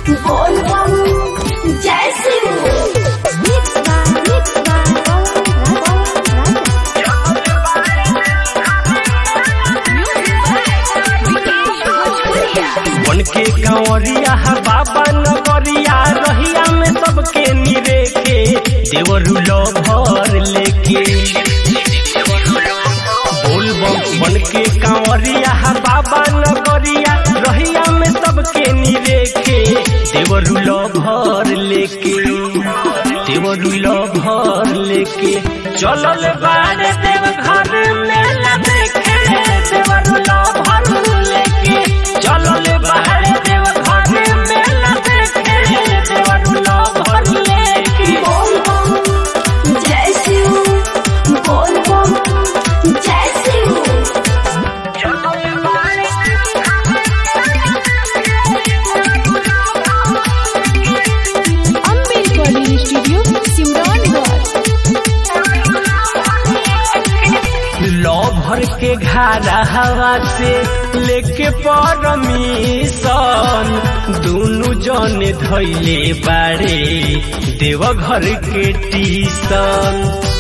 बोल बम जय शिव बन के कांवरिया बाबा नगरिया रहिया में सबके निरेखे देवरू लो भर लेके बोल बम बन के कांवरिया बाबा नगरिया रहिया में सबके निरेखे देवरू लो भर लेके देवरू लो भर लेके चलल बारे देव घर मेला देखे देवरू लो भर लेके चलल बारे देव घर मेला देखे देवरू लो भर लेके बोल बम जय शिव बोल बम जय शिव अम्बे रिकॉर्डिंग स्टूडियो सिमरौनगढ़ लौ भर के घारा हवा से लेके परमिशन दोनों जने धैले बारे देव घर के टीसन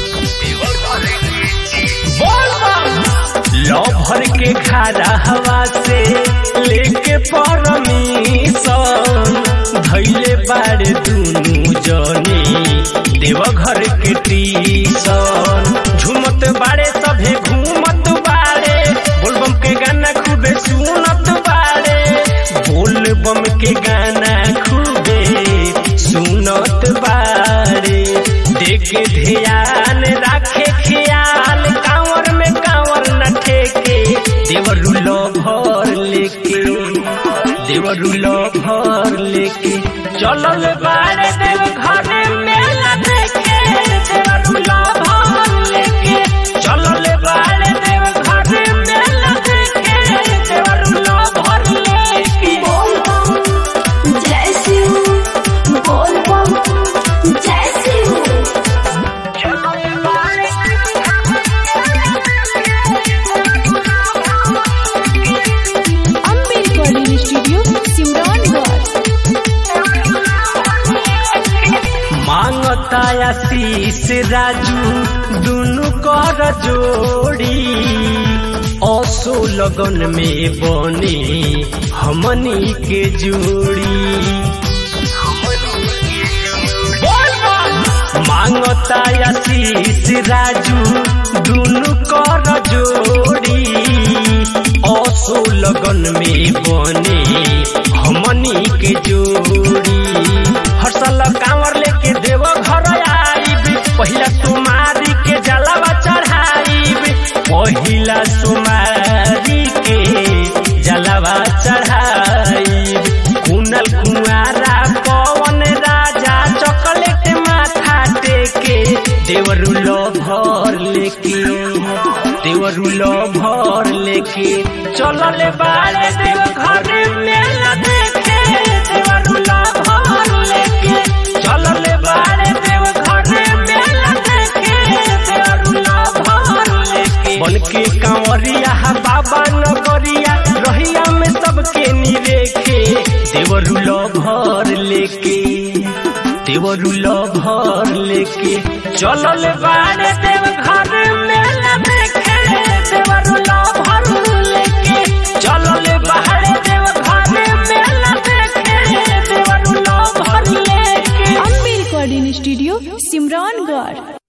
लौ भर के घारा हवा से लेके परमिशन धैले बारे दोनों जने देव घर के टीसन झूमत बारे सभे घूमत बारे बोलबम के गाना खूबे सुनत बारे बोलबम के गाना खूबे सुनत बारे देखे ध्यान राखे ख्याल कांवर में कांवर न ठेके देवरू लो भर लेके देवरू लो भर लेके चलल बारे देव घर मेला देखे देवरू लो भर लेके चलल बारे देव घर मेला देखे देवरू लो भर लेके बोल बम जय शिव बोल बम जय शिव अम्बे रिकॉर्डिंग स्टूडियो सिमरौनगढ़ मांगता आशीष राजू दुनु कर जोड़ी असो लगन में बने हमनी के जोड़ी मांगता आशीष राजू दुनु कर जोड़ी असो लगन में बने हमनी के जोड़ी हर साल कांवर लेके देव घर आईब पहिला सुमारी के जलावा चढ़ाईब पहिला सुमारी के जलावा चढ़ाईब कुनल कुआरा पवन राजा चॉकलेट माथा टेके देवरू लो भर लेके देवरू लो भर लेके चलले बारे देव घर मेला देखे देवरू लो भर लेके चलले बारे देव घर मेला देखे देवरू लो भर लेके बन के कांवरिया बाबा नगरिया रहिया में सबके निरेखे देवरू लो भर लेके देवरू लो भर लेके चलल बारे देव घर मेला देखे देवरू लो भर लेके चलल बारे देव घर मेला देखे देवरू लो भर लेके अम्बे रिकॉर्डिंग स्टूडियो सिमरौनगढ़